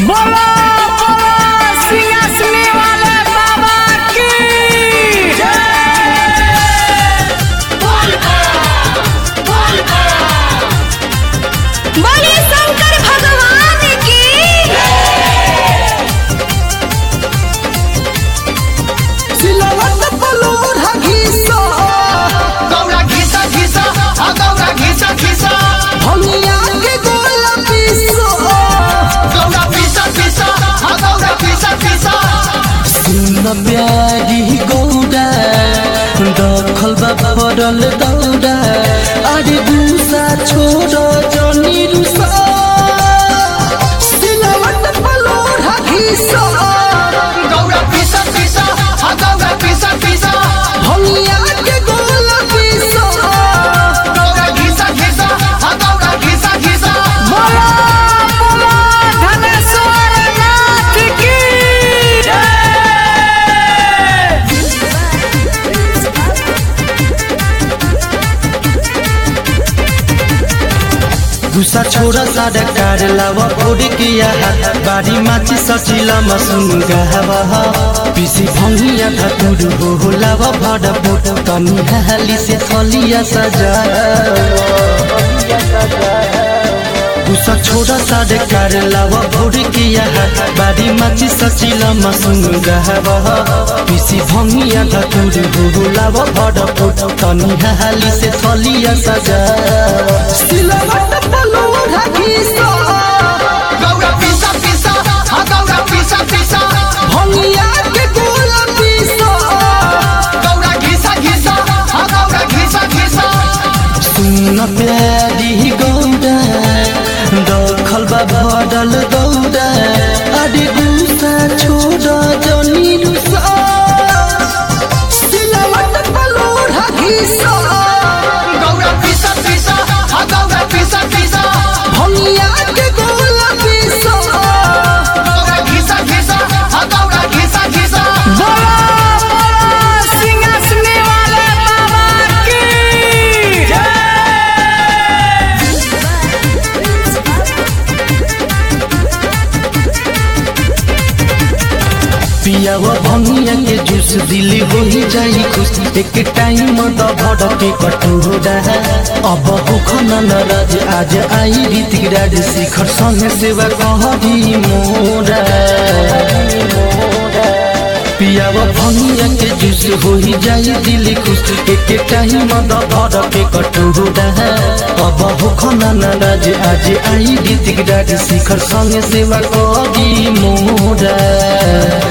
बोलो बोलो सिंहासनी वाले बाबा की बोलिए शंकर भगवान की सिलवट पलोरा घीसो गौरा घिसा घिसा आ गौरा घिसा घिसा भंगिया के गोल पीसो गौरा पिसा पिसा आ गौरा पिसा पिसा सुन प्यारी गौडा दखल बा भरल दौडा अरे गुसा छोड़ जनी रुसा सिलवट पलोरा घीसो गौरा पिसा पिसा आ गौरा पिसा पिसा भंगिया के गोल पीसो गौरा घिसा घिसा आ गौरा घिसा घिसा बोलो बोलो धनेश्वर नाथ की गुसा छोड़ सारा कार लावा ओड़ी किया हाथ बारी माची सचिला मसुन गावा पिसी भंगिया धतुर हो हो लावा भड बोट तनी हाली से थलिया सजा गुसा छोड़ा सारे कार लावा भोर किया हाथ बारी माची सचिला मसुन गावा पिसी भंगिया धतुर हो हो लावा भड बोट तनी हाली से थलिया सजा सिलवट पलोरा घीसो गौरा पिसा पिसा आ गौरा पिसा पिसा भंगिया के गोल पीसो गौरा घिसा घिसा आ गौरा घिसा घिसा सुन प्यारी गौडा दखल बा भडल गौडा अरे गुसा छोड़ जनी रुसा सिलवट पलोरा घीसो गौरा पिसा पिसा आ गौरा पिसा पिसा भंगिया के गोल पीसो गौरा घिसा घिसा आ गौरा घिसा घिसा बोलो बोलो सिंहासनी वाले बाबा की पियावा भंगिया के जूस दिली हो ही जाई खुश एक टाइम त भडके कटोरा अब भूखन नाराज आज आई रीतिक राज शिखर संगे सेवा कहरी मोरा पियावा भंगिया के जूस हो ही जाई दिली खुश एक टाइम त भडके कटोरा अब भूखन नाराज आज आई रीतिक राज शिखर संगे सेवा कहरी मोरा